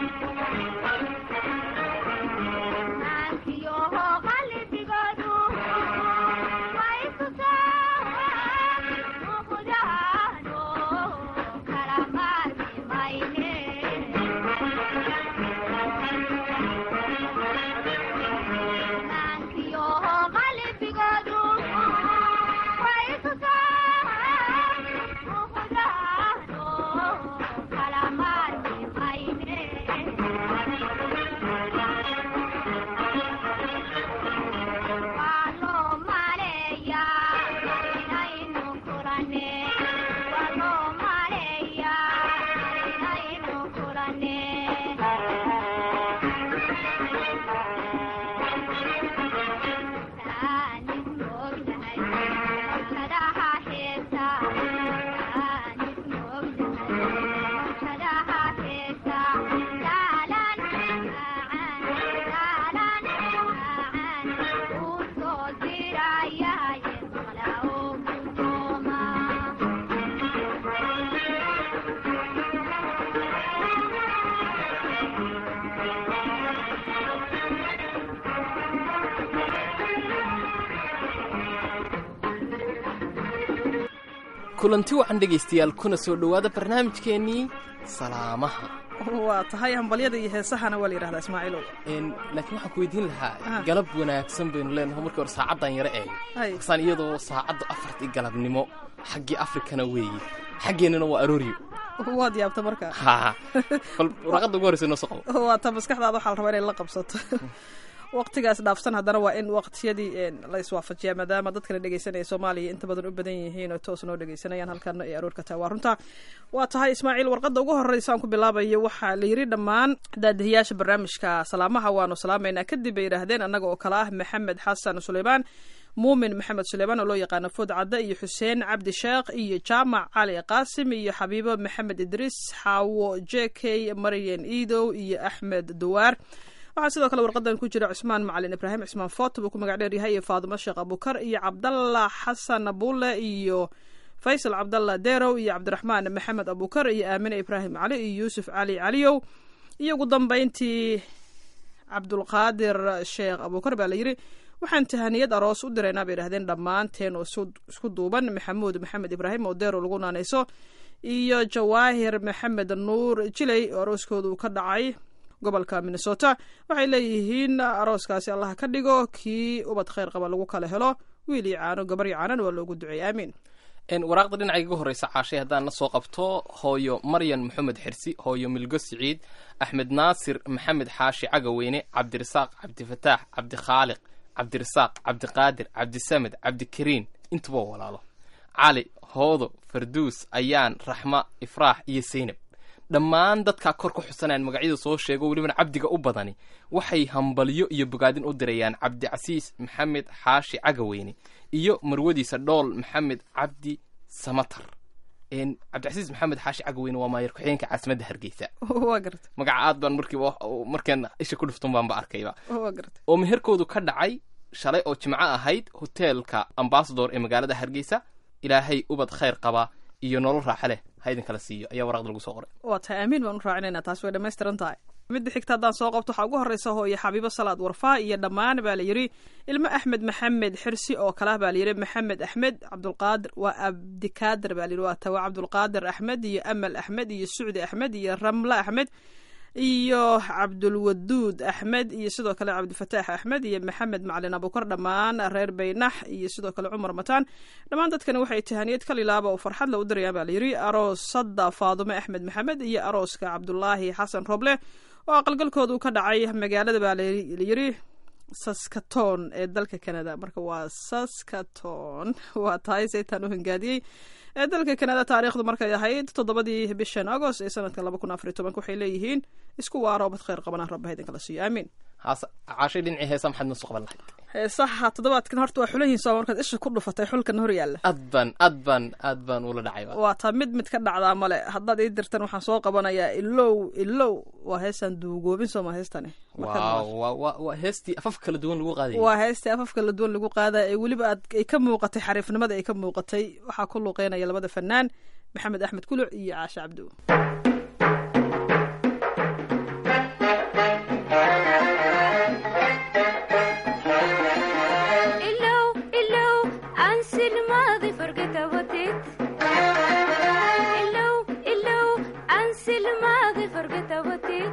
kulanti wacan dhegaystayaal kuna soo dhowaada barnaamijkeennii salaamaha waa tahay hambalyada iyo heesahana waa la yidhahdaa ismaaciilow laakiin waxaan ku weydiin lahaa Aha. galab wanaagsan baynu leenahay markii hore saacaddan yaro eeg hay kasaan iyadoo saacadda afartii galabnimo xaggii afrikana weeye xaggeennana waa arooryo waad yaabta marka ha bal waraqadda ugu horreysa noo soo qabo waa ta maskaxdaada waxaa la rabaa inay la qabsato waqtigaas dhaafsan haddana waa in waqtiyadii een, la iswaafajiyaa maadaama dadkana dhegeysanaya soomaaliya inta badan u badan yihiin oo toos noo dhegeysanayaan halkaana ay aroorka tahay waa runta waa tahay ismaaciil warqadda ugu horreysa aan ku bilaabayo waxaa la yidhi dhammaan daadihiyaasha barnaamijka salaamaha waanu salaamaynaa kadib bay yidhaahdeen annaga oo kale ah maxamed xasan suleymaan muumin maxamed suleymaan oo loo yaqaano food cadde iyo xuseen cabdi sheekh iyo jaamac cali qaasim iyo xabiibo maxamed idriis xaawo j k maryan iidow iyo axmed duwaar waxaa sidoo kale warqadan ku jira cusmaan macalin ibraahim cusmaan foto buu ku magac dheer yahay iyo faadimo sheekh abukar iyo cabdalla xasan bulle iyo faysal cabdalla derow iyo cabdiraxmaan maxamed abukar iyo aamine ibraahim cali iyo yuusuf cali caliyow iyo ugu dambeyntii cabdulqaadir sheekh abukar baa la yidhi waxaan tahaniyad aroos u diraynaa bay yidhahdeen dhammaanteen oo isu- isku duuban maxamuud maxamed ibraahim oo deerow lagu naanayso iyo jawaahir maxamed nuur jiley oo arooskoodu ka dhacay gobolka minnesota waxay leeyihiin arooskaasi allah ka dhigo kii ubad khayr qaba lagu kala helo wiil iyo caano gabar iyo caanana waa loogu duceey aamiin En, waraaqda dhinaca iga horreysa caashay haddaan na soo qabto hooyo maryan maxamed xirsi hooyo milgo siciid axmed naasir maxamed xaashi cagaweyne cabdirasaaq cabdifataax cabdikhaaliq cabdirasaaq cabdiqaadir cabdisamed cabdikariin intuba waa walaalo cali hoodo farduus ayaan raxma ifraax iyo seynab dhammaan dadkaa kor ku xusanayaan magacyada soo sheego welibana cabdiga u badani waxay hambalyo iyo bogaadin u dirayaan cabdicasiis maxamed xaashi cagaweyne iyo marwadiisa dhool maxamed cabdi samatar En, cabdicasiis maxamed xaashi cagaweyne waa maayar ku-xigeenka caasimadda hargeysa waa garta magaca aad baan markiiba markaan isha ku dhuftun baanba arkayba waa garta oo meherkoodu ka dhacay shalay oo jimco ahayd hoteelka ambasador ee magaalada hargeysa ilaahay ubad khayr qaba iyo nolol raaxa leh ha idin kala siiyo ayaa waraqda lagu soo qoray waa tahay aamiin baan u raacinaynaa taas way dhammaystiran tahay midda xigta haddaan soo qabto waxaa ugu horreysa hooyo xabiibo salaad warfaa iyo dhammaan baa la yidhi ilmo axmed maxamed xirsi oo kale ah baa la yidhi maxamed axmed cabdulqaadir waa abdikaadir baa la yidhi waa tawa cabdulqaadir axmed iyo amal axmed iyo sucdi axmed iyo ramle axmed iyo cabdulwaduud axmed iyo sidoo kale cabdifataax axmed iyo maxamed macalin abukar dhammaan reer baynax iyo sidoo kale cumar mataan dhammaan dadkani waxay tahaniyad kalilaaba oo farxad la u dirayaan baa la yidhi aroosada faadume axmed maxamed iyo arooska cabdulaahi xasan roble oo aqalgalkoodu ka dhacay magaalada baa la yidhi saskaton ee dalka canada marka waa saskaton waa tahay saytaan u hangaadiyey ee dalka canada taariikhdu markay ahayd toddobadii bishan agost ee sanadka laba kun afariy tobanka waxay leeyihiin isku waaro bad khayr qabanaan rabba idinkala siiyo aamiin haase caashay dhinacii heesa maxaad noo soo qaban lahayd heesaha toddobaadkan horta waa xulan yihiin soo markaad isha ku dhufatay xulkan hor yaalla aad baan aad baan aad baan ula dhacay waa taa mid mid ka dhacdaa male haddaad ii dirtan waxaan soo qabanayaa ilow ilow waa heestaan duugoobin sooma heestani Marka waaw waa waa waa heestii afaf kala duwan lagu qaadayay waa heestii afafka la duwan lagu qaadaya ee weliba aad ay ka muuqatay xariifnimada ay ka muuqatay waxaa ku luuqeynaya labada fanaan maxamed axmed kuluc iyo caashe cabdu الماضي فرقة وتيت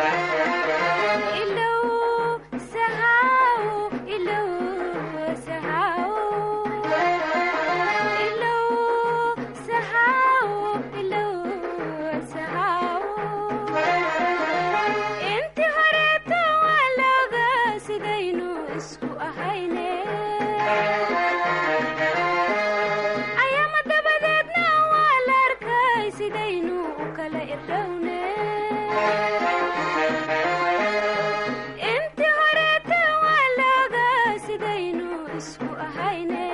إلو سهاو إلو سهاو إلو سهاو إلو سهاو انت هريت ولا سيدينو اسكو أهيني أيام دبدتنا ولا ركاي سيدينو وكلا إردوني انت هريت ولا سيدينو اسكو أهيني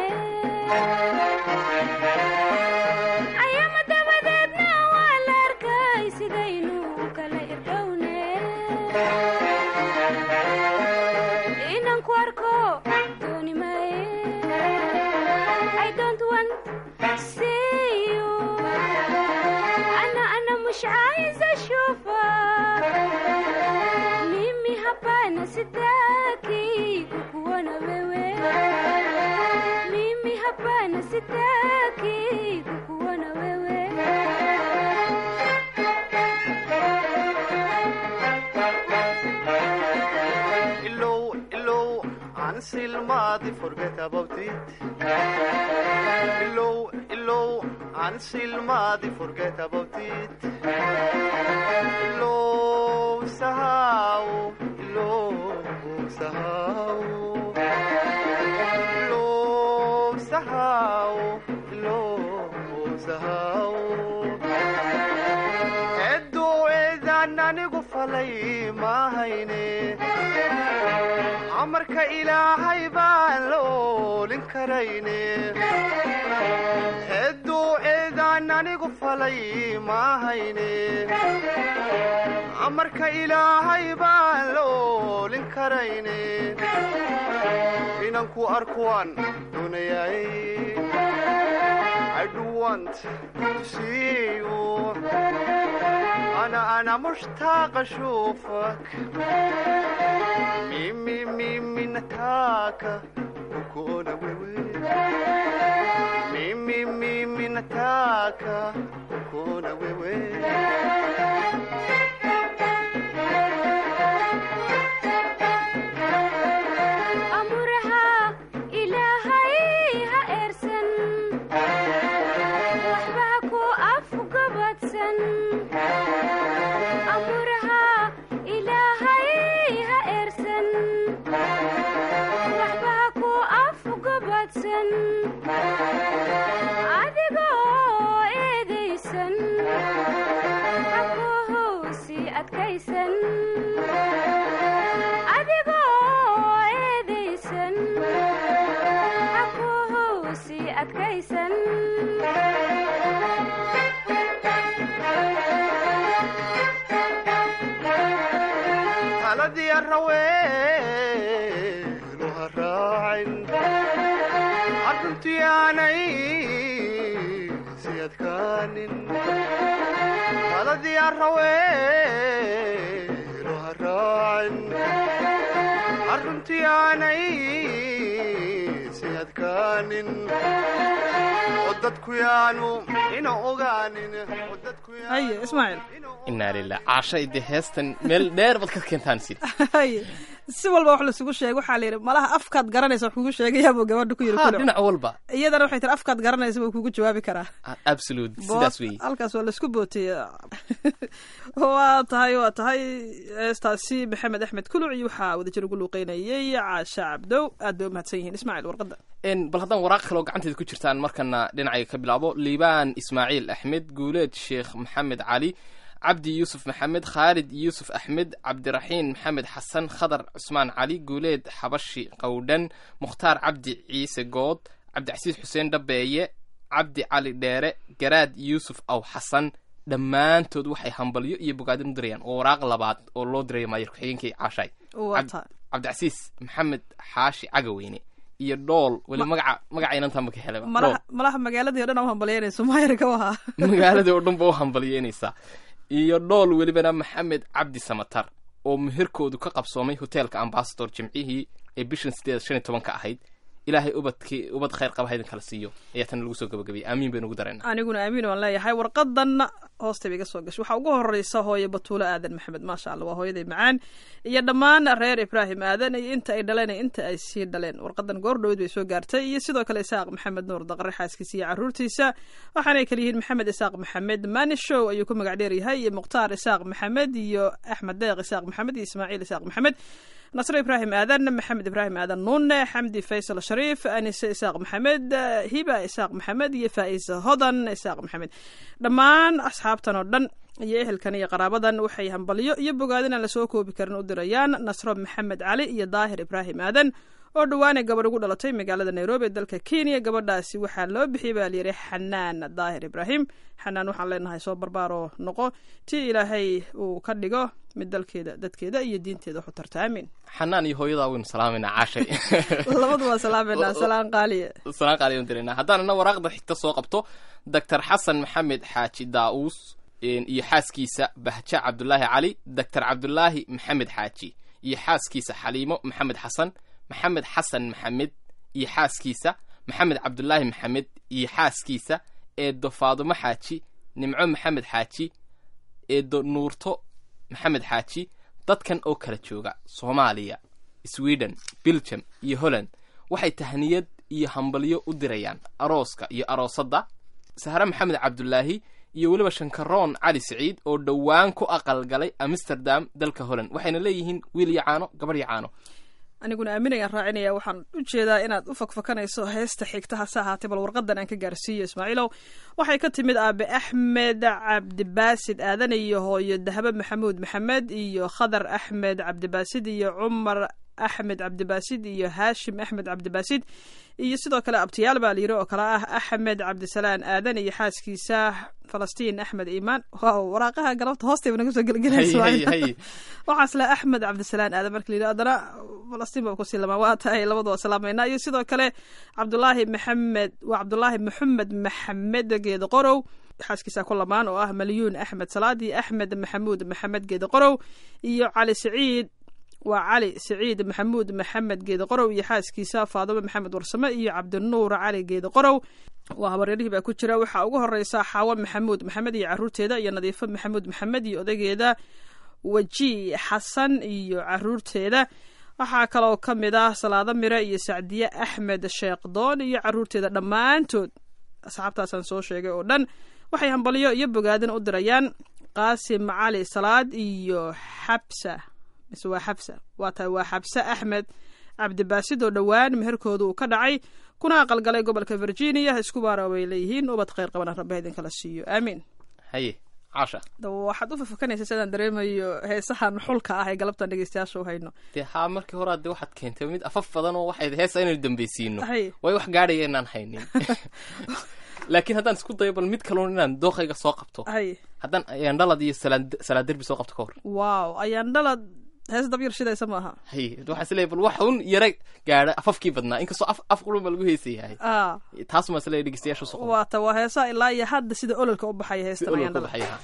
أيام دبدتنا ولا ركاي سيدينو وكلا إردوني inaan ku arko dooni maaye I don't want see you أنا أنا مش عايزة أشوفك mimi hapana sitaki kukuona wewe mimi hapana sitaki kukuona wewe Illow, illow, answer الماضي forget about it. Illow, illow, answer الماضي forget about it. Illow, سهاو, illow, سهاو. Illow, سهاو, illow, سهاو. Eddoo eedaan anigu falay ma hayne amarka ilaahay baan la oolin karayne edduu eedaan anigu falay ma hayne amarka ilaahay baan la oolin karayne inaan ku arkuwaan doonayay I do want to see you أنا أنا مشتاق أشوفك ميمي ميمي نتاكا وكونا ويوي ميمي ميمي نتاكا وكونا ويوي أمرها إلهي هإرسن وحباكو أفقبتسن أمرها إلهي هإرسن وحباكو أفقبتسن adigoo eedaysan hakuhusi adkaysan adigoo eedaysan hakuhusi adkaysan taladii araweenu ha raacin arruntii aanay si adkaanin taladii araweenu ha raacin arruntii aanay si adkaanin oo dadku yaanu ina ogaanin oo dadku yaanu haye ismaaciil inaa lilah caasha ide heestan meel dheer baad ka keentaan sid haye si walba wax laisugu sheegay waxaa la yidhi malaha afkaad garanaysa wax kugu sheegayaabuu gabadha ku yidhi ha kulo dhinac walba iyadana waxay tiri afkaad garanaysa buu kugu jawaabi karaa absolute sidaas weeye halkaas waa laisku bootiyey waa tahay waa tahay heestaasi maxamed axmed kuluc iyo waxaa wadajir ugu luuqeynayay caasha cabdow aad bay u mahadsan yihiin ismaaciil warqadda En, bal haddaan waraaq kaloo gacanteeda ku jirtaan markana dhinacayga ka bilaabo liibaan ismaaciil axmed guuleed sheekh maxamed cali cabdi yuusuf maxamed khaalid yuusuf axmed cabdiraxiin maxamed xasan khadar cusmaan cali guuleed xabashi qowdhan mukhtaar cabdi ciise good cabdicasiis xuseen dhabeeye cabdi cali dheere garaad yuusuf aw xasan dhammaantood waxay hambalyo iyo bogaadin u dirayaan oo waraaq labaad oo loo dirayo maayir ku-xigeenkii caashaay waa Cab- tahay cabdicasiis maxamed xaashi cagaweyne iyo dhool weli magaca magaca inantanba ka helaba malaha malaha magaaladii o dhan u hambalyeynayso maayar ka wahaa magaaladii oo dhan ba u hambalyeynaysaa iyo dhool welibana maxamed cabdi samatar oo meherkoodu ka qabsoomay hoteelka ambasador jimcihii ee bishan sideed shan iyo tobanka ahayd ilaahay ubadkii ubad khayr qaba haydin kala siiyo ayaa tan lagu soo gabagabayay aamiin baynu ugu dareynaa aniguna aamiin waan leeyahay warqadanna hoosta iga soo gashay waxaa ugu horeysa hooyo batuulo aadan maxamed maasha allah waa hooyaday macaan iyo dhammaan reer ibraahim aadan iyo inta ay dhaleen iyo inta ay sii dhaleen warqadan goor dhowed bay soo gaartay iyo sidoo kale isaaq maxamed nuur daqare xaaskiisa iyo caruurtiisa waxaanay kala yihiin maxamed isaaq maxamed manishow ayuu ku magac dheer yahay iyo mukhtaar isaaq maxamed iyo axmed deeq isaaq maxamed iyo ismaaciil isaaq maxamed nasre ibraahim aadan maxamed ibraahim aadan nuune xamdi faysal shariif anise isaaq maxamed hiba isaaq maxamed iyo faa'is hodan isaaq maxamed dhammaan asxaabtan oo dhan iyo ehelkan iyo qaraabadan waxay hambalyo iyo bogaadin aan lasoo koobi karin u dirayaan nasro maxamed cali iyo daahir ibraahim aadan oo dhowaanay gabadh ugu dhalatay magaalada nairobi ee dalka kenya gabadhaasi waxaa loo bixiyey baa layidhi xanaan daahir ibraahim xanaan waxaan leenahay soo barbaaroo noqo tii ilaahay uu ka dhigo mid dalkeeda dadkeeda iyo diinteeda waxu tarta aamin xanaan iyo hooyadaa waynu salaamayna caashay labadu waa salaamayna salaan qaaliya salaan qaali aynu diraynaa haddaan ina waraaqda xigta soo qabto doctor xasan maxamed xaaji daa'uus iyo xaaskiisa bahja cabdulaahi cali doctor cabdulaahi maxamed xaaji iyo xaaskiisa xaliimo maxamed xasan maxamed xasan maxamed iyo xaaskiisa maxamed cabdulaahi maxamed iyo xaaskiisa eedo faadumo xaaji nimco maxamed xaaji eedo nuurto maxamed xaaji dadkan oo kala jooga soomaaliya sweden belgium iyo holland waxay tahniyad iyo hambalyo u dirayaan arooska iyo aroosadda sahre maxamed cabdulaahi iyo weliba shankaroon cali siciid oo dhowaan ku aqalgalay amsterdam dalka holland waxayna leeyihiin wiil iyo caano gabarh iyo caano aniguna aaminayaan raacinaya waxaan u jeedaa inaad u fakfakanayso heesta xigta hase ahaatee bal warqadan aan ka gaarsiiyo ismaaciilow waxay ka timid aabe axmed cabdibaasid aadan iyo hooyo dahbe maxamuud maxamed iyo khadar axmed cabdibaasid iyo cumar axmed cabdibaasid iyo haashim axmed cabdibaasid iyo sidoo kale abtiyaal baa layiri oo kale ah axmed cabdisalaan aadan iyo xaaskiisa falastiin axmed iimaan waaw waraaqaha galabta hoostayba naga soo gelgelaysa waxaas le axmed cabdisalaan aadan marka layidhi haddana falastiin baa kusii lamaa waa tahay labadu waa salaamayna iyo sidoo kale cabdulaahi maxamed waa cabdulaahi maxamed maxamed geeda qorow xaaskiisa ku lamaan oo ah malyuun axmed salaadi axmed maxamuud maxamed geeda qorow iyo cali siciid waa cali siciid maxamuud maxamed geeda qorow iyo xaaskiisa faadimo maxamed warsame iyo cabdinuur cali geeda qorow waa habaryarihii baa ku jira waxaa ugu horeysa xaawo maxamuud maxamed iyo caruurteeda iyo nadiifo maxamuud maxamed iyo odageeda weji xasan iyo caruurteeda waxaa kaloo ka mid ah salaado mire iyo sacdiye axmed sheekdoon iyo caruurteeda dhammaantood asxaabtaasaan soo sheegay oo dhan waxay hambalyo iyo bogaadin u dirayaan qaasim cali salaad iyo xabsa mise waa xabsa waa tahay waa xabse axmed cabdibaasid oo dhowaan meherkooda uu ka dhacay kuna aqalgalay gobolka virginia isku baara bay leeyihiin ubad khayr qabana rabbi idinkala siiyo aamiin haye caasha waxaad u fafakanaysa sidaan dareemayo heesahan xulka ah ee galabtan dhegeystayaasha u hayno dee haa markii hore de waxaad keentay mid afaf badan oo waxay heesa inaynu dambeysiino hay way wax gaadhaya inaan haynin laakiin haddaan isku dayo bal mid kaloon inaan dooqayga soo qabto hay haddaan ayaan dhalad iyo salaad salaad derbi soo qabto ka hor waaw ayaan dhalad hees dab yar shidaysa maaha hay waxaa isleeyahay bal waxa un yara gaadha afafkii badnaa inkastoo af af qurun ba lagu heesayahay ah taas maa isleeyahay dhegeystayaasha soo qabto waa ta waa heesaha ilaa iyo hadda sida ololka u baxaya si heestan olol ayaan ka dhalad baxaya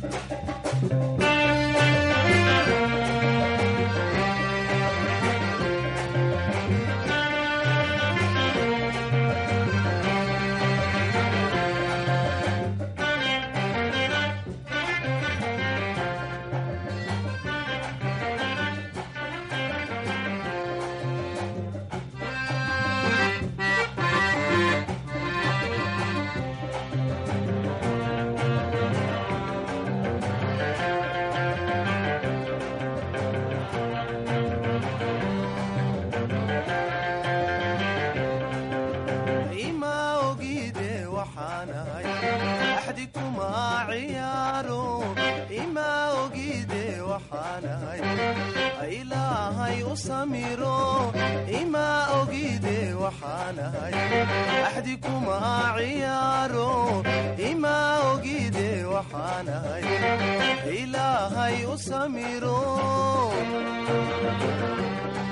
ima ogide waxaanahay axdi kuma ciyaaro ima ogide waxaanahay ilaahay u samiro ima ogide waxaanahay axdi kuma ciyaaro ima ogide waxaanahay ilaahay u samiro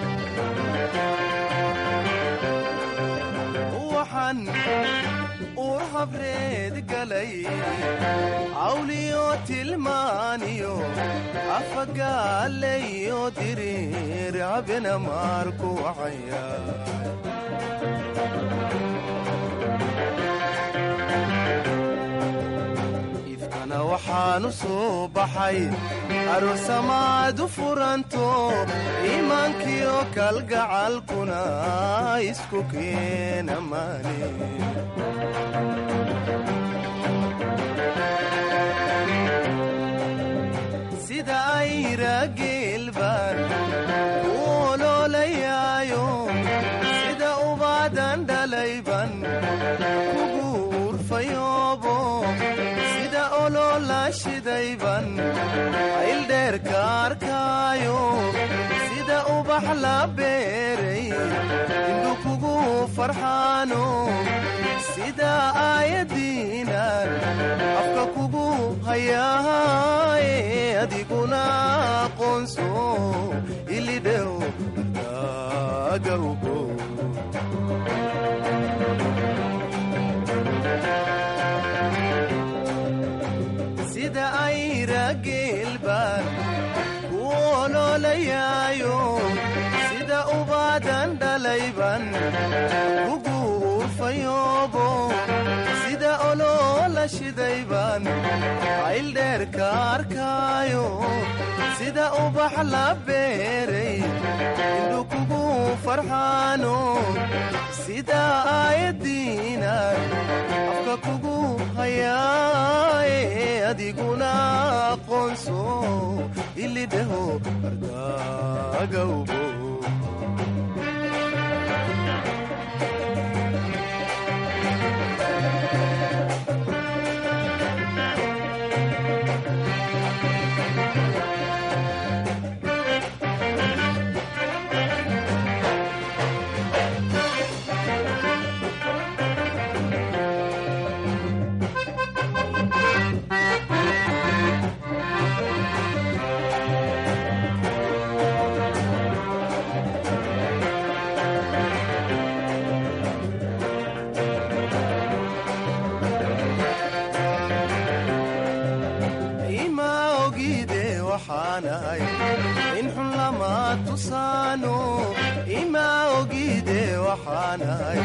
waxaan guur habreed galay cawliyo tilmaaniyo afagaalayo diriir habena maarku wacaya ifkana waxaanu soo baxay aroosamaadu furanto iimaankiyo kalgacalkuna isku keena maane sida ayra geelbaan u oloolayaayo sida ubaadan dhalayban kugu urfayoobo sida oloola shidayban ayldheerka arkaayo sida ubax la beeray indhu kugu farxaano sida aayadiinan afka kugu hayaaye adiguna aqoonso ilidhew daaga ugo sida ayra geelbaan ku oloolayaayo sida ubaadan dhalayban kugu urfayoobo sida oloola shidayban ayldheerka arkaayo sida ubax la beeray indhu kugu farxaano sida aayadiinan afka kugu hayaaye adiguna aqoonso ilidheho ardaaga ugo ima ogide waxaanahay in xun lama tusaano ima ogide waxaanahay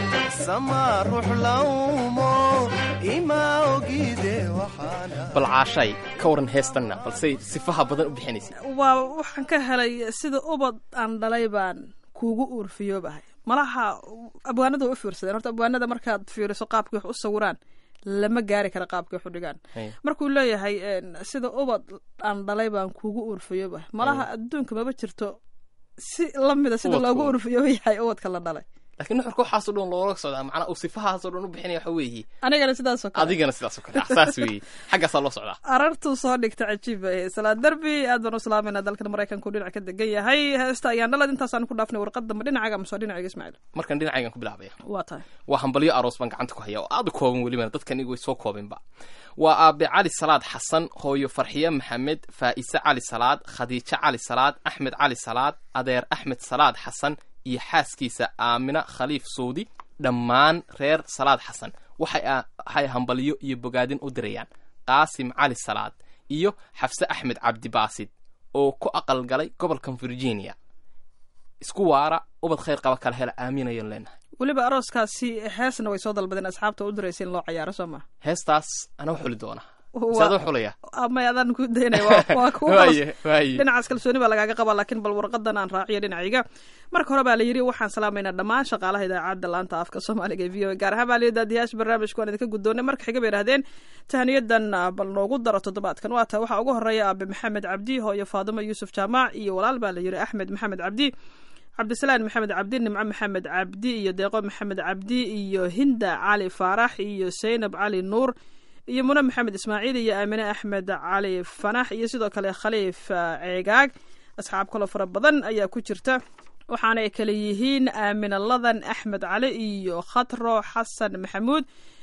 sama ruux lawmo ima ogide waxaanahay bal caashay ka waran heestanna balse sifaha badan u bixinaysa waa waxaan ka helay sida ubad aan dhalay baan kuugu uurfiyoobahay malaha abwaanada way u fiirsadeen horta abwaanada markaad fiiriso qaabkii wax u sawiraan lama gaari kara qaabkii wax u dhigaan Hey. markuu leeyahay een, sida ubad aan dhalay baan kuugu uurfiyoobahay malaha adduunka maba jirto si lamida sida Ubadku. loogu uurfiyooba yahay ubadka la dhalay laakiin nuxurka waxaasoo dhan loola socdaa macnaa uu sifahaasoo dhan u bixinaya waxa weeye anigana sidaasoo kale adigana sidaas oo kale ah, saas weeye xaggaasaa loo socdaa arartuu soo dhigta cajiib bay salaa derbi aad baan u salaamayna dalkan maraykanku dhinac ka degan yahay heesta ayaan dhalad intaasaan ku dhaafnay warqadda ma dhinacaga mise waa dhinacayga ismaaciil markan dhinacaygan ku bilaabaya waa tahay waa hambalyo aroos baan gacanta ku haya oo aad u kooban welibana dadkan iyagu way soo koobinba waa aabe cali salaad xasan hooyo farxiye maxamed faa'ise cali salaad khadiijo cali salaad axmed cali salaad adeer axmed salaad xasan iyo xaaskiisa aamina khaliif suudi dhammaan reer salaad xasan waxay a- waxay hambalyo iyo bogaadin u dirayaan qaasim cali salaad iyo xafse axmed cabdibaasid oo ku aqal galay gobolkan virginia isku waara ubad khayr qaba kala hela aaminayan leenahay weliba arooskaasi heesna way soo dalbadeen asxaabta u diraysa in loo cayaaro soo maa heestaas anaa xuli doona Waa- saadoo xulaya amay adaan ku daynaya waa- waa kuwa waaye waaye dhinacaas kalsooni baa lagaaga qabaa laakiin bal warqadan aan raaciyo dhinacayga marka hore baa la yidhi waxaan salaamaynaa dhammaan shaqaalaha idaacadda laanta afka soomaaliga ee v o a gaar ahaan baa layidhi daadiyaasha barnaamijka waan idinka guddoonay marka xiga bay idhahdeen tahniyadan ah, bal noogu daro toddobaadkan waa tahay waxaa ugu horeeya aabe maxamed cabdi hooyo faadimo yuusuf jaamac iyo walaal baa la yidhi axmed maxamed cabdi cabdisalaan maxamed cabdi nimco maxamed cabdi iyo deeqo maxamed cabdi iyo hinda cali faarax iyo saynab cali nuur iyo mune maxamed ismaaciil iyo aamine axmed cali fanax iyo sidoo kale khaliif ah, ceegaag asxaab kaloo fara badan ayaa ku jirta waxaana ay kale yihiin aamine ladan axmed cali iyo khatro xasan maxamuud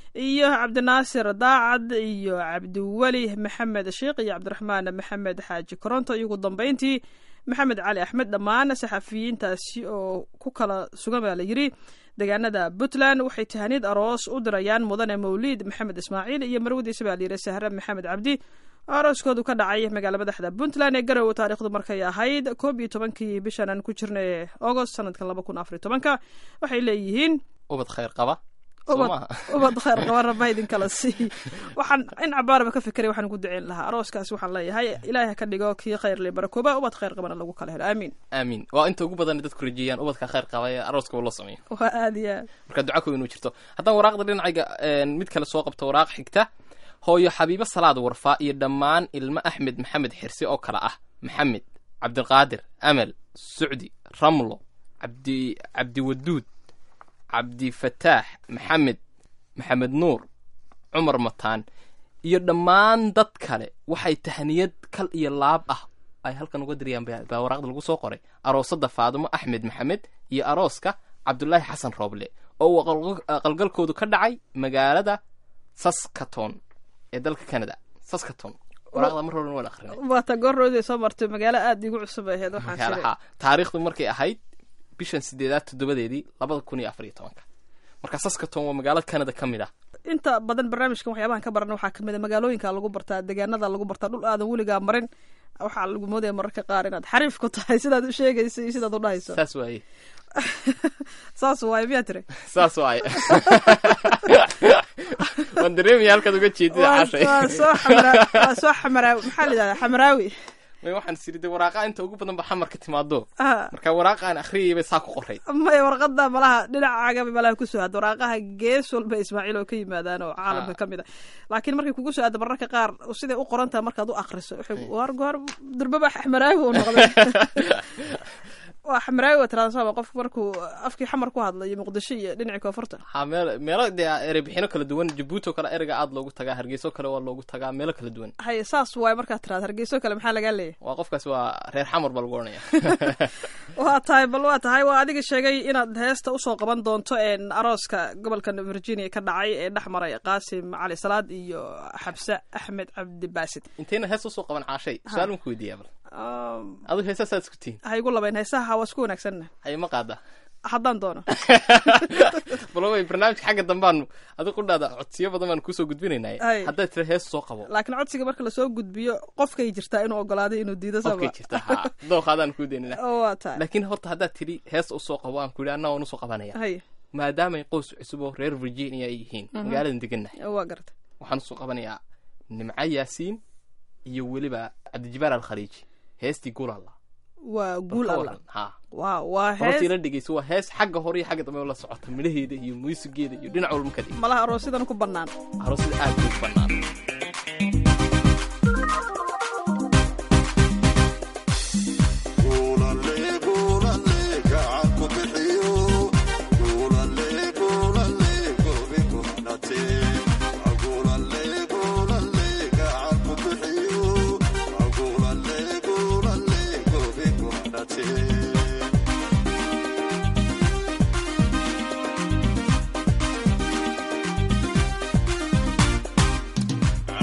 iyo cabdinaasir daacad iyo cabdiweli maxamed sheikh iyo cabdiraxmaan maxamed xaaji koronto iyo ugu dambeyntii maxamed cali axmed dhammaan saxafiyiintaasi oo ku kala sugan baa la yidhi deegaanada puntland waxay tahaniid aroos u dirayaan mudane mawliid maxamed ismaaciil iyo marwadiisa baa la yidhi sahre maxamed cabdi oo arooskoodu ka dhacay magaala madaxda puntland ee garowe taarikhdu markay ahayd koob iyo tobankii bishan aan ku jirnay agost sanadkan laba kun afar iyo tobanka waxay leeyihiin ubad khayr qaba soo ubad maaha ubad khayr qaba rabba idinkala sii waxaan in cabaaraba ka fikiray waxaan ku duceyn lahaa arooskaasi waxaan leeyahay ilaahay ha ka dhigo kii khayr le barakooba ubad khayr qabana lagu kala helo aamiin aamiin waa inta ugu badan dadku rajeeyaan ubadka khayr qaba ee arooska uu la sameeyo waa aada iyo aad marka duca ku inuu jirto haddaan waraaqda dhinacayga een, mid kale soo qabto waraaq xigta hooyo xabiibo salaad warfaa iyo dhammaan ilmo axmed maxamed xirsi oo kale ah maxamed cabdiqaadir amal sucdi ramlo cabdi cabdiwaduud cabdifataax maxamed maxamed nuur cumar mataan iyo dhammaan dad kale waxay tahniyad kal iyo laab ah ay halkan uga diriyaan baa baa waraaqda lagu soo qoray aroosada faadimo axmed maxamed iyo arooska cabdulaahi xasan rooble oo uu aqal- aqalgalkoodu ka dhacay magaalada saskaton ee dalka canada saskaton waraaqda mar horan waan akrinay waata goorroodii soo martay magaalo aada igu cusub ay ahayd waxaan magaala shiray haa taariikhdu markay ahayd bishan sideedaad toddobadeedii labada kun iyo afar iyo tobanka marka saskaton waa magaalo canada ka mid ah inta badan barnaamijkan waxyaabahan ka barana waxaa kamid a magaalooyinka lagu bartaa deegaanada lagu bartaa dhul aadan weligaa marin waxaa lagu moodaya mararka qaar inaad xariif ku tahay sidaad u sheegaysa iyo sidaad u dhahayso saas waaye saas waaye miyaa tiri saas waaye waan dareemaya halkaad uga jeedida waa cashay waa soo xamara waa soo xamaraawi maxaa la yidhahdaa xamaraawi may waxaan sirida waraaqa inta ugu badan ba xamar ka timaado Ah, marka waraaqa aan akhriyay bay saa ku qoray maya warqada malaha dhinacaaga malaha kusoo hadda waraaqaha gees walba ismaaciil oo ka yimaadaan oo caalamka ka mid a laakiin markay kugu soo aadda mararka qaar siday u qoran tahay markaad u akriso waxay war goor durbaba xamaraawi uu noqday waa xamaraawi waa tiraada qofku markuu afkii xamar ku hadlayo muqdisho iyo dhinacii koonfurta ha meel meelo dee erebixino kala duwan jabuuti oo kale ereyga aad loogu tagaa hargeyso kale waa loogu tagaa meelo kala duwan hay saas waaye markaad tiraada hargeyso kale maxaa lagaa leeyahay waa qofkaas waa reer xamar baa lagu odhanaya waa tahay bal waa tahay waa adiga sheegay inaad heesta usoo qaban doonto een arooska gobolka virginia ka dhacay ee dhex maray qaasim cali salaad iyo xabse axmed cabdi baasid intayna hees usoo qaban caashay su-aal ma ku weydiiyaa bal Um, adigu heesaasaad isku tihin ha igu labayn heesaha waa isku wanaagsanna hay ma qaada haddaan doono bal way barnaamijka xagga dambaanu adigu qudhaada codsiyo badan baan kusoo gudbinaynay Ay. haddaad tira hees soo qabo laakiin codsiga marka lasoo gudbiyo qofkay jirtaa inuu ogolaaday inuu diido qofkay sama jirta ha dooqaadaan kuu daynina oo waa tahay laakiin horta haddaad tidhi hees usoo qabo aan ku yidhi anna waan usoo qabanaya hay maadaamay qoys cusub oo reer virginia ay yihiin magaaladan degannahay waa garta waxaan usoo qabanayaa nimco yaasiin iyo weliba cabdijibaar alkhaliiji heestii guulalla waa guul Ka alla waran, ha waa waa hortii hees la dhegeyso waa hees xagga hore iyo xagga dambe la socota midhaheeda iyo muusigeeda iyo dhinac walba ka dhig malaha aroosidan ku bannaan aroosida aad bay u bannaan Yeah.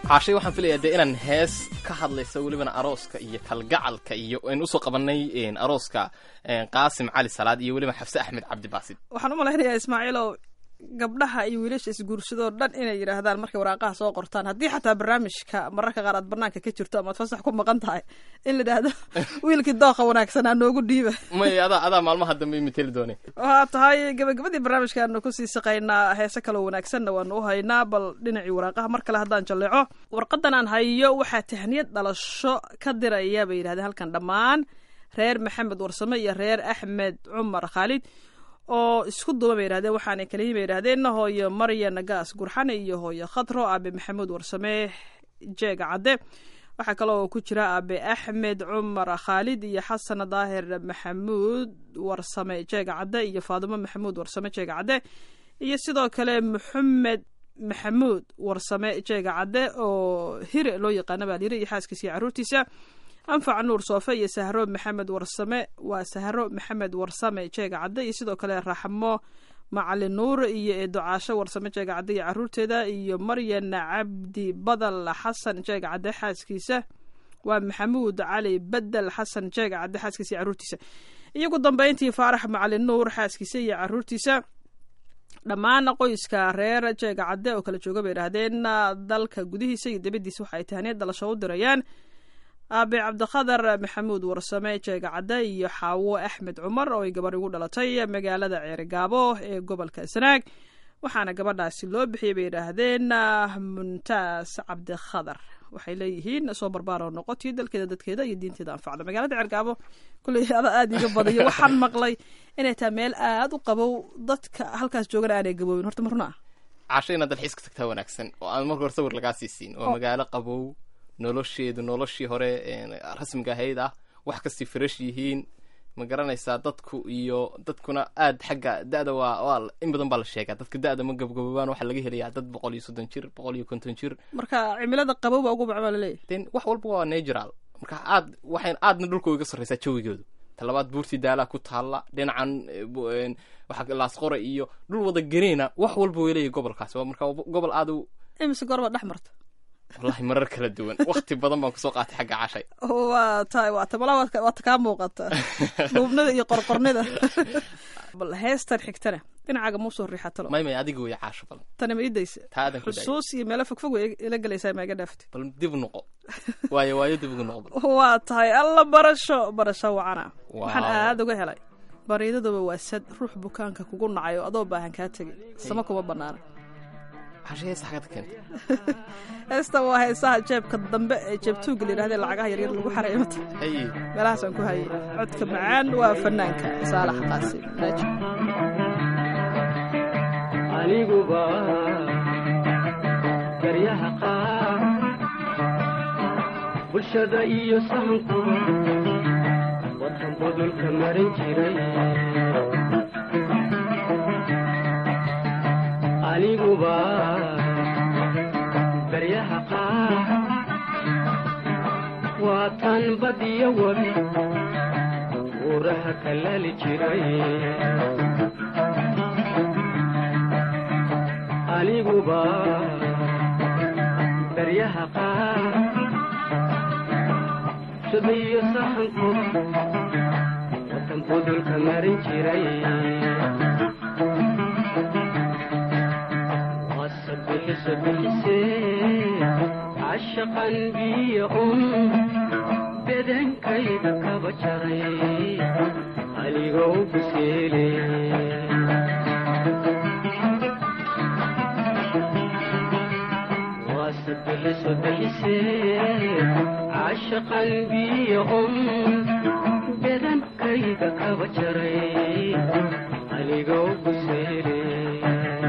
caashay waxaan filayaa dee inaan hees ka hadlaysa welibana arooska iyo kalgacalka iyo aynu usoo qabanay een, arooska een, qaasim cali salaad iyo weliba xafse axmed cabdi baasid waxaan u malaynayaa ismaaciilow gabdhaha iyo wiilasha isguursadoo dhan inay yidhaahdaan markay waraaqaha soo qortaan haddii xataa barnaamijka mararka qaar aad banaanka ka jirto ama aad fasax ku maqan tahay in la idhaahdo wiilkii dooqa wanaagsanaa noogu dhiiba may adaa adaa maalmaha dambe imiteli doone waxaa tahay gabagabadii barnaamijkaanu kusii saqaynaa heese kaloo wanaagsanna waanu u haynaa bal dhinacii waraaqaha mar kale haddaan jalleeco warqadan aan hayo waxaa tahniyad dhalasho ka diraya bay yidhahdeen halkan dhammaan reer maxamed warsame iyo reer axmed cumar khaalid oo isku duuba bay yidhahdeen waxaanay kaliyi bay yidhahdeen hooyo marya nagaas gurxane iyo hooyo khadro aabe maxamuud warsame jeega cadde waxaa kaloo ku jira aabe axmed cumar khaalid iyo xasan daahir maxamuud warsame jeega cadde iyo faadimo maxamuud warsame jeega cadde iyo sidoo kale maxamed maxamuud warsame jeega cadde oo hire loo yaqaana baa layiri iyo xaaskiisa iyo caruurtiisa anfac nuur soofe iyo sahro maxamed warsame waa sahro maxamed warsame jeega cadde iyo sidoo kale raxmo macalin nuur iyo eeducaasho warsame jeega cadde iyo caruurteeda iyo maryan cabdi badal xasan jeega cadde xaaskiisa waa maxamuud cali badel xasan jeega cadde xaaskiisa iyo caruurtiisa iyo ugu dambeyntii faarax macalin nuur xaaskiisa iyo caruurtiisa dhammaan qoyska reer jeega cadde oo kala jooga bay idhaahdeen dalka gudihiisa iyo dibadiisa waxa ay tahniyad dhalasho u dirayaan aabe cabdikhadar maxamuud warsame jeega cadde iyo xaawo axmed cumar oo ay gabarh ugu dhalatay magaalada ceerigaabo ee gobolka sanaag waxaana gabadhaasi loo bixiyay bay yidhaahdeen muntaas cabdikhadar waxay leeyihiin soo barbaaroo noqotii dalkeeda dadkeeda iyo diinteeda anfacda magaalada ceergaabo kulley ada aada iga badayo waxaan maqlay inay tahay meel aada u qabow dadka halkaas joogana aanay gaboobin horta ma runa ah caashay inaad dalxiis ka tagtaa wanaagsan oo aan marka hore sawir lagaa siisiin oo magaalo qabow nolosheedu noloshii hore een, rasmiga ahayd ah wax kastii fresh yihiin ma garanaysaa dadku iyo dadkuna aad xagga da-da waa waa in badan baa la sheegaa dadka da-da ma gabgaboobaan waxaa laga helayaa dad boqol iyo soddon jir boqol iyo konton jir marka cimilada qabow baa ugu baca baa laleeyahy den wax walba waa natural marka aad waxayn aadna dhulka iga sarreysaa jawigoodu talabaad buurtii daalaa ku taalla dhinacan eh, bu- een, waxa laasqore iyo dhul wada geneena wax walba way leeyahy gobolkaas waa marka waa gobol aad u imise goorba dhex marta wallahi marar kala duwan wakti badan baan kusoo qaatay xagga cashay waa tahay waa tamala waata kaa muuqata dhuubnida iyo qorqornida bal heestan xigtana dhinacaaga muusoo riixatalo may may adiga way caasho badan tani ma idaysa taa adan ku daay xusuus iyo meelo fogfog way ila gelaysaa ma iga dhaaftay bal dib u noqo waayo waayo dib ugu noqo bal waa tahay alla barasho barasho wacana Wow. waxaan aada uga helay bariidaduba waa sad ruux bukaanka kugu nacayo adoo baahan kaa tegin sama kuma banaana cashay hees xagad keentay heesta waa heesaha jeebka dambe ee jeebtuuga la yidhahdee lacagaha yaryar lagu xareymata haye meelahaasaan ku hayay codka macaan waa fanaanka saalax qaasim naaji aniguba garyaha qaar bulshada iyo sahankuba wadan budulka marin jiray aniguba garyaha qaar waatan badiyo wabi uuraha kalali jiray aniguba daryaha qaar shabiyo sahanku watan budulka marin jiray wasabixiso bixise cashaqan biyo un bedankayda kaba jaray anigoo biseeley wasabixiso bixise cashaqan biyo un bedankayda kaba jaray anigoo buseeley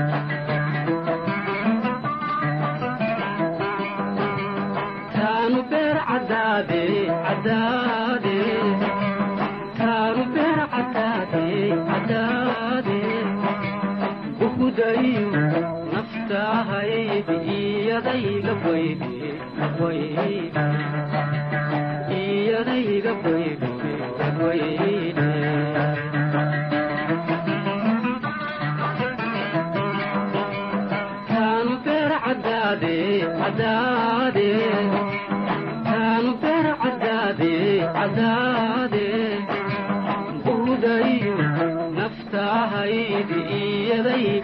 taanu beer cadaade cadaade taanu beer cadaade cadaade buhudayo naftahaydi iyadayga baydi baydi iyadayga baydi baydi taanu beer cadaade cadaade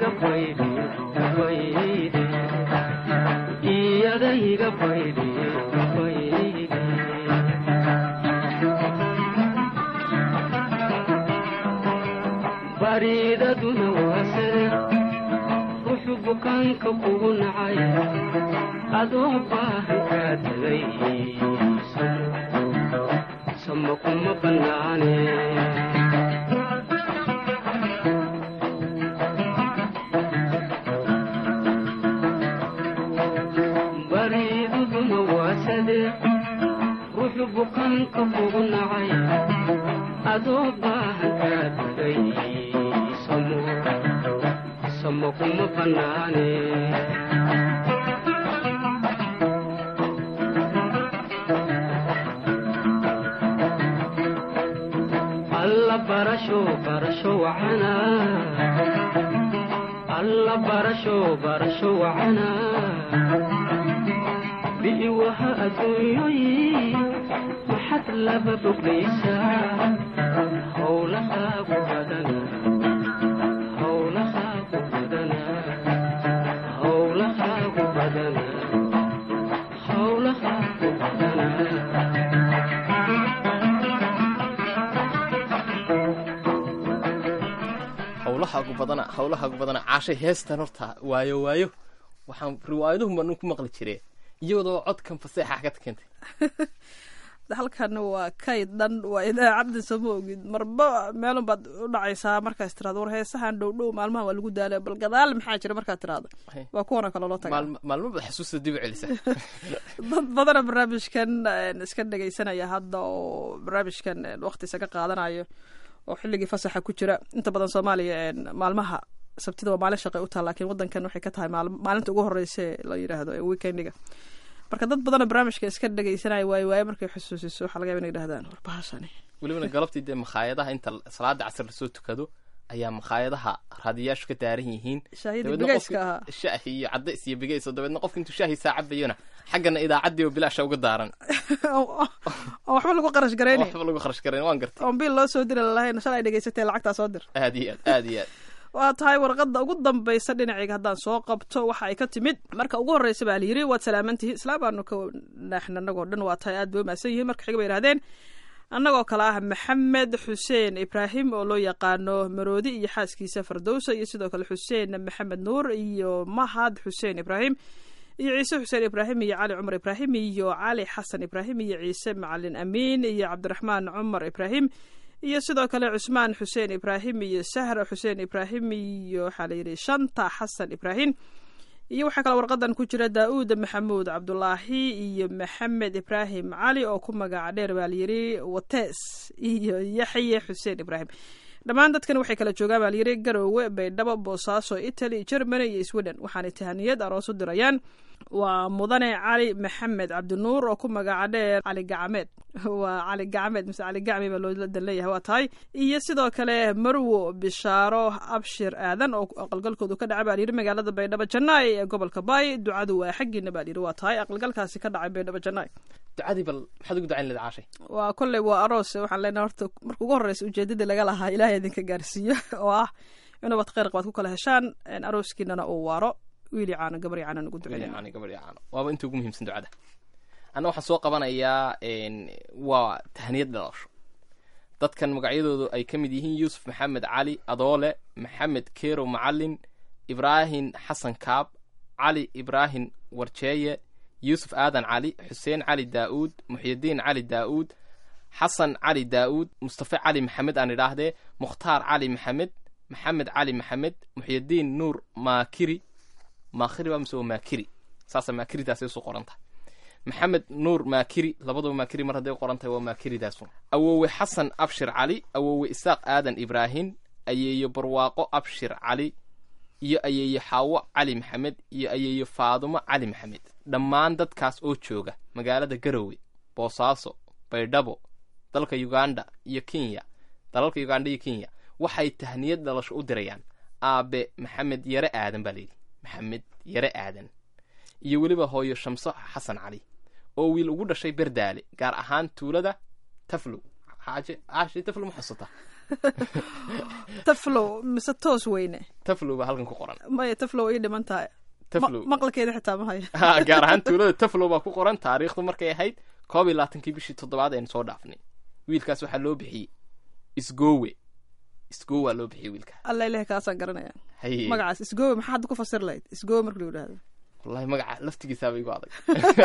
iga baydhi baydhi iyada iga baydhi baydhi bariidaduna waasare ruuxu bukaanka kugu nacay adoo baahan kaa tagay sama kuma bannaane bariidaduna waasade ruuxu bukaanka kugu nacay adoo baahan kaa tagay samo samo kuma bannaane alla barasho barasho wacana alla barasho barasho wacana bi'iwaha adduunyoyi maxad laba boglaysaa howlahaagu badana howlahaagu badana howlahaagu badana howlahaagu badana howlahaagu badana howlahaagu badana caashay heestan horta waayo waayo waxaan riwaayaduhun baan ku maqli jire iyadoo codkan faseexa ka keentay halkan waa kayd dhan waa idaacadda sama ogid marba meelun baad u dhacaysaa markaas tirahdo war heesahan dhow dhow maalmaha waa lagu daala bal gadaal maxaa jira markaad tirahdo waa kuwana kale loo taga maalmo maalmo baad xusuusta dib u celisa dad badana barnaamijkan een, iska dhegaysanaya hadda oo barnaamijkan een, waqti isaga qaadanayo oo xilligii fasaxa ku jira inta badan soomaaliya een, maalmaha sabtida waa maalin shaqay u taha laakiin wadankan waxay ka tahay maal- maalinta ugu horeysa ee la yidhaahdo ee weekendiga marka dad badana barnaamijka iska dhegaysanaya waayo waayo markay xusuusiso waxaa laga yaba inay yidhahdaan war bahashani welibana galabtii dee makhaayadaha inta salaada casar lasoo tukado ayaa makhaayadaha raadiyaashu ka daaran yihiin shaahidii dabeedna bigayska qofki- ahaa shaahi iyo cadays iyo bigays oo dabeedna qofka intuu shaahi saacabayona xaggana idaacaddii oo bilaasha uga daaran oo waxba lagu qarash garaynayn waxba lagu kharash garayn waan gartay oon biil loo soo diri lalahayn shalay dhegaysatee lacagtaa soo dir aad iyo aad aad iyo aad waa tahay warqadda ugu dambaysa dhinacayga haddaan soo qabto waxa ay ka timid marka ugu horreysa baa la yidhi waad salaamantihiin islaam baanu ka naaxna annagoo dhan waa tahay aad bay umahadsan yihiin marka xiga bay yidhahdeen annagoo kale ah maxamed xuseen ibraahim oo loo yaqaano maroodi iyo xaaskiisa fardowsa iyo sidoo kale xuseen maxamed nuur iyo mahad xuseen ibraahim iyo ciise xuseen ibraahim iyo cali cumar ibraahim iyo cali xasan ibraahim iyo ciise macalin amiin iyo cabdiraxmaan cumar ibraahim iyo sidoo kale cusmaan xuseen ibraahim iyo sahra xuseen ibraahim iyo waxaa la yidhi shanta xasan ibraahim iyo waxaa kale warqadan ku jira daa'uud maxamuud cabdulaahi iyo maxamed ibraahim cali oo ku magaca dheer baa layidhi watees iyo yaxye xuseen ibraahim dhammaan dadkan waxay kala joogaan baa layidhi garoowe baydhabo boosaaso italy germany iyo sweden waxaanay tahaniyad aroos u dirayaan waa mudane cali maxamed cabdinuur oo ku magaca dheer cali gacmeed waa cali gacmeed mise cali gacmi baa loola dan leeyahay waa tahay iyo sidoo kale marwo bishaaro abshir aadan oo aqalgalkoodu ka dhacay baa layidhi magaalada baydhabo jannaay ee gobolka baay ducadu waa xaggiina baa layidhi waa tahay aqalgalkaasi ka dhacay baydhabo jannaay ducadii bal maxaad ugu ducayn leed caashay waa kolley waa aroos waxaan leenahay horta marka ugu horreysa ujeedadii laga lahaa ilaahay idinka gaarsiiyo oo ah inuubad kheyr qabaad ku kala heshaan een, arooskiinana uu waaro wiili caano gabar caano ugu duceeya yani gabadh iyo caano waaba inta ugu muhiimsan ducada anna waxaan soo qabanayaa een, waa tahniyad dhalasho dadkan magacyadoodu ay ka mid yihiin yuusuf maxamed cali adoole maxamed kerow macalin ibraahim xasan kaab cali ibraahim warjeeye yuusuf aadan cali xuseen cali daa'uud muxyidiin cali daa'uud xasan cali daa'uud mustafe cali maxamed aan idhaahdee mukhtaar cali maxamed maxamed cali maxamed muxyidiin nuur maakiri maakhiri baa mise waa maakiri saasa maakiridaasay usoo qoran tahay maxamed nuur maakiri labadaba maakiri mar hadday qoran tahay waa maakiridaas awowe xasan abshir cali awowe isaaq aadan ibraahim ayeeyo barwaaqo abshir cali iyo ayeeyo xaawo cali maxamed iyo ayeeyo faadumo cali maxamed dhammaan dadkaas oo jooga magaalada garowe boosaaso baydhabo dalka uganda iyo kenya dalalka uganda iyo kenya waxay tahniyad dhalasho u dirayaan aabe maxamed yare aadan baa layidhi maxamed yare aadan iyo weliba hooyo shamso xasan cali oo wiil ugu dhashay berdaale gaar ahaan tuulada taflow xaaje caashi taflow ma xusataa taflow mise toos weyne taflow baa halkan ku qoran maya taflow ii dhiman tahay taflow Ma- maqalkeeda xitaa ma hayo ha gaar ahaan tuulada taflow baa ku qoran taariikhdu markay ahayd koob iyo labaatankii bishii toddobaad aynu soo dhaafnay wiilkaas waxaa loo bixiyey isgowe isgowe waa loo bixiyey wiilka alla ilahi kaasaan garanaya haye magacaas isgoowe maxaa hadda ku fasir lahayd isgoowe marka lagu yidhaahdo wallahi magaca laftigiisaaba igu adag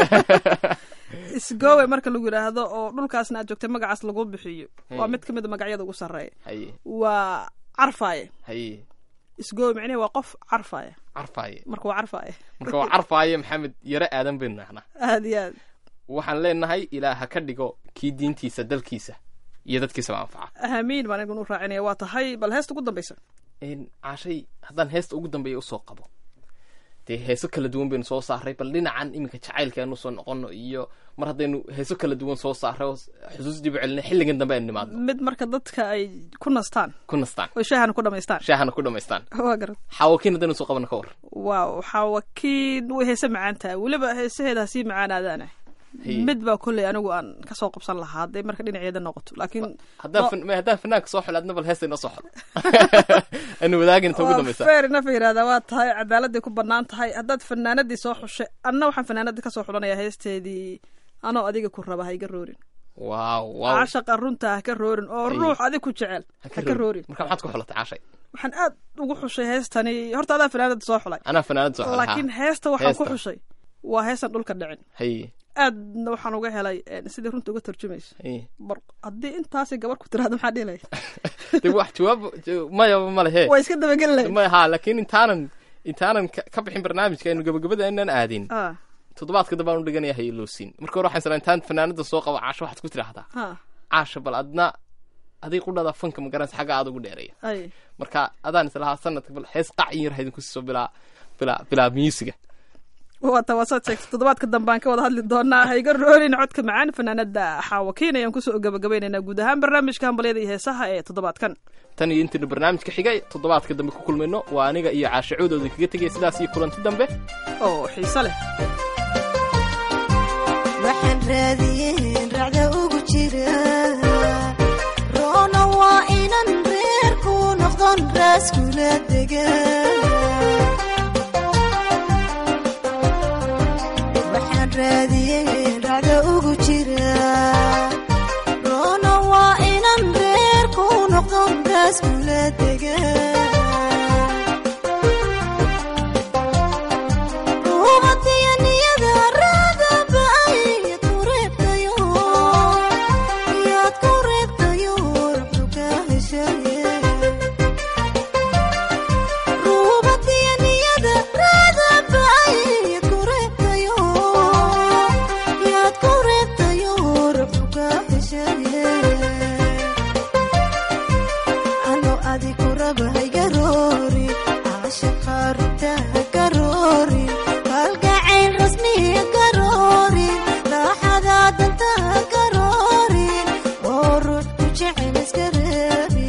isgoowe marka lagu yidhaahdo oo dhulkaasna aad joogtay magacaas lagu bixiyo waa Hmm. mid ka mid a magacyada ugu sarreeya haye waa carfaaye haye isgoowe micnihi waa qof carfaaye carfaaye marka waa carfaaye marka waa carfaaye maxamed yare aadan baynu nahnaa aad iyo aad waxaan leenahay ilaa ha ka dhigo kii diintiisa dalkiisa iyo dadkiisaba anfaca ahamiin baan anigun u raacinaya waa tahay bal heesta ugu dambaysa Een, caashay haddaan heesta ugu dambeeya usoo qabo dee heeso kala duwan baynu soo saaray bal dhinacan iminka jacaylkeenu soo noqono iyo mar haddaynu heeso kala duwan soo saaray oo xusuus dib u celinay xilligan dambe aynu nimaadno mid marka dadka ay ku nastaan ku nastaan oo shaahana ku dhamaystaan shaahana ku dhammaystaan waa garad xaawakiin haddaynu soo qabana ka war waaw waxaa wakiin way heese macaan tahay weliba heesaheeda hasii macaanaadaana Haye. mid baa kolley anigu aan kasoo qabsan lahaa hadday marka dhinaceeda noqoto laakiin haddaan fan- ma- haddaan fanaanka soo xolo adna bal heesta inoo soo xolo aynu wadaagin inta ugu dambaysa fair enough yidhahdaa waa tahay cadaaladday ku bannaan tahay haddaad fanaanadii soo xushay anna waxaan fanaanadii kasoo xulanayaa heesteedii anoo adiga ku raba ha iga roorin waaw waaw caashaqa runta ha ka roorin oo Haye. ruux adig ku jecel ha ka roorin marka maxaad ku xolatay caashay waxaan aad ugu xushay heestani horta adaa fanaanada soo xulay anaa fanaanad soo xolay laakiin heesta waxaan ku Heesta. xushay waa heestan dhulka dhicin haye aadna waxaan uga helay eh, sidii runta uga tarjumayso haye bar haddii intaasi gabar ku tiraahdo maxaa dhihi lahayd dee wax jawaab ja- maya male he waa iska dabageli lahayd maya ha laakiin intaanan intaanan ka ka bixin barnaamijka aynu gabagabada inaan aadin ah toddobaadka dambe aan u dhiganaya hayelowsiin marka hore waxaan isla intaan fanaanada soo qabo caasho waxaad ku tidhaahdaa ha caasha bal adna adig qudhada fanka magaranaysa xagga aad ugu dheereeya ay marka adaan islahaa sanadka bal hees qac in yar haydinku siiso bilaa bilaa bilaa miisiga waata waasaad sheegtay toddobaadka dambe aan ka wada hadli doonaa ha iga roorin codka macaan fanaanada xaawakiin ayaan kusoo gabagabaynaynaa guud ahaan barnaamijka hambalyada iyo heesaha ee toddobaadkan tan iyo intaynu barnaamijka xigay toddobaadka dambe ku kulmayno waa aniga iyo caasho coodooda kaga tegaya sidaas iyo kulanti dambe oo xiise leh waxaan raadiyeen racda ugu jira roona waa inan reerku noqdon raaskula dega waxaan raadiyeen racda ugu jira roona waa inan reerku noqdon raaskula dega ano adiku raba haygaroori caashaqa runta hagaroori kalgacayl rasmi hagaroori raaxada danta hagaroori oo ruux ku jecel iska reebi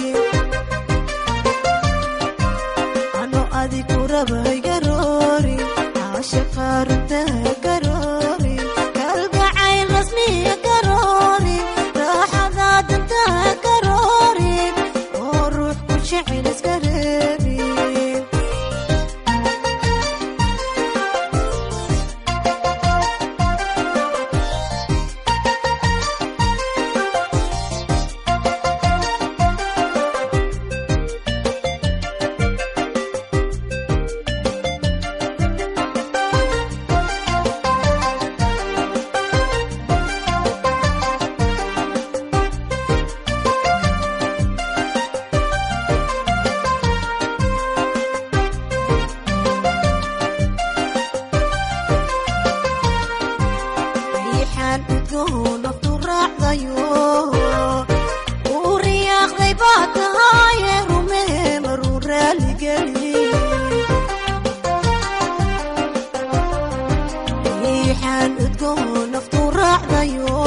ano adiku raba haygaroori caashaqa runta hagaroori kalgacayl rasmi hagaroori raaxada danta hagaroori oo ruux ku jecel iska reebi riixaan udgoon naftu raacdayo uu riyaaqday baa tahaaye rumee maruu raaligeli riixaan udgoon naftu raacdayo